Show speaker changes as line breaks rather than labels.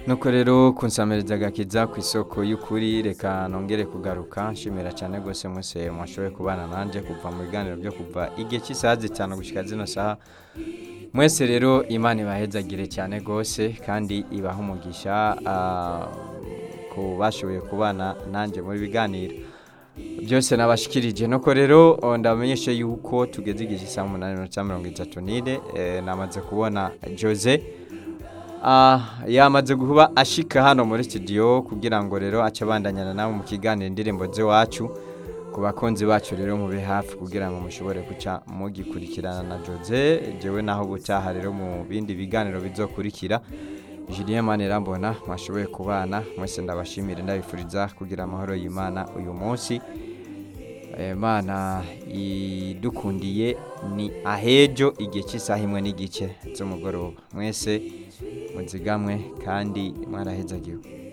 nuko rero kunsamiriza agakiza ku isoko y'ukuri reka nongere kugaruka nshimira cyane rwose mwese mwashoboye kubana nanjye kuva mu biganiro byo kuva igihe cy'isaha zitanu gushyika zino saha mwese rero imana ibahezagire cyane rwose kandi ibaha umugisha ah, ku bashoboye kubana nanjye muri biganiro byose nabashikirije nuko rero oh, ndabamenyeshe yuko tugeze igihe cy'isaha umunani minota mirongo itatu n'ine eh, namaze kubona jose Ah, yamaze kuba ashika hano muri studio kugira ngo rero ace abandanyana nawe mu kiganiro indirimbo z'iwacu ku bakunzi bacu rero mube hafi kugira ngo mushobore guca mugikurikirana na Jose jewe naho gutaha rero mu bindi biganiro bizokurikira Julien Manirambona mwashoboye kubana mwese ndabashimire ndabifuriza kugira amahoro y'Imana uyu munsi Imana idukundiye ni ahejo igihe cy'isaha imwe n'igice z'umugoroba mwese muzigamwe kandi mwarahezagiwe